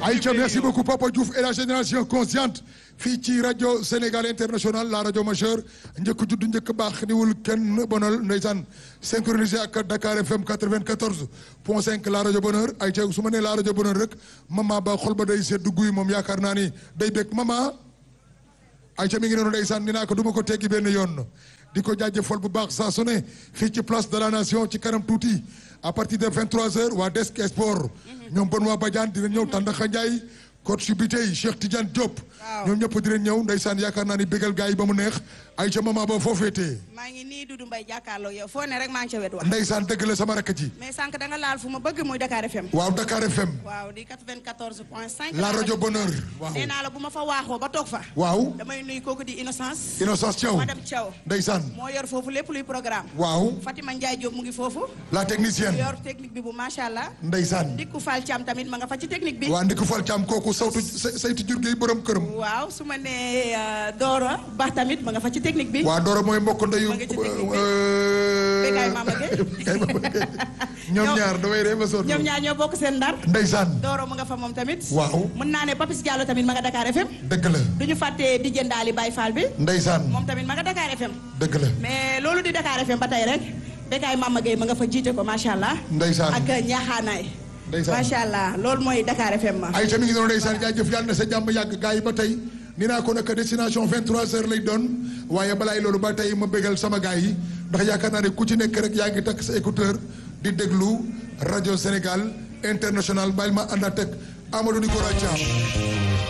Aïcha merci beaucoup Papa Diouf et la génération consciente fii ci rajo Sénégal international la rajo majeure njëkk judd njëkk baax niwul kenn bonal ndeysaan synchronisé ak Dakar FM 94 point 5 la rajo bonheur Aïcha su ma nee la rajo bonheur rek mama ba xol ba day sedd guy moom yaakaar naa ni day bég mama Aïcha mi ngi noonu ndeysaan ni naa ko du ma ko teggi benn yoon di ko jaajëfal bu baax saa su ne fii ci place de la nation ci kanam tuuti à partir de 23h waa Desk Sport ñoom Benoît Badiane dina ñëw Tandakha Ndiaye coach bi tey Cheikh Tidiane Diop ñoom ñëpp dinañ ñëw ndeysaan yaakaar naa ni bégal gars yi ba mu neex Aïcha mama ba foo féetee maa ngi nii Doudou Mbaye jàkkaarloo yow foo ne rek maa ngi ca wet wax ndeysaan dëgg la sama rakk ji mais sànq da nga laal fu ma bëgg muy Dakar FM waaw Dakar FM waaw di 94 point 5 la rajo bonheur waaw nee naa la bu ma fa waaxoo ba toog fa waaw damay nuyu kooku di Innocence Innocence Thiaw madame Thiaw ndeysaan moo yor foofu lépp luy programme waaw Fatima Ndiaye Diop mu ngi foofu la technicienne yor technique bi bu macha allah ndeysaan Dikku Fall Thiam tamit ma nga fa ci technique bi waa ndiku fal caam kooku sawtu saytu jur gi borom këram waaw su ma nee Dora Ba tamit ma nga fa ci technique bi waa Doro mooy mbokk ndeyu Ma ngi ci technique bi. euh, Bécaye Mama Gueye. Bécaye Mama Gueye. ñoom ñaar damay ree ba sonn ñoom ñaar ñoo bokk seen ndar ndeysaan Doro mu nga fa moom tamit waaw mën naa ne Papis Diallo tamit ma nga Dakar FM dëgg la du ñu fàtte di jëndaali Baye Fall bi ndeysaan moom tamit ma nga Dakar FM dëgg la mais loolu di Dakar FM ba tey rek Bécaye Mama Gueye ma nga fa jiite ko macha allah ndeysaan ak ñaaxaanaay ndeysaan macha allah loolu mooy Dakar FM ma Aïcha mi ngi noonu ndeysaan jaajëf yàlla na sa jàmm yàgg gars yi ba tey ni naa ko nag destination 23h lay doon waaye balaay loolu ba tey ma bégal sama gars yi ndax yaakaar naa ne ku ci nekk rek yaa ngi takk sa écouteur di déglu rajo Sénégal international bàyyil ma ànd ak Amadou Nicolas Thiam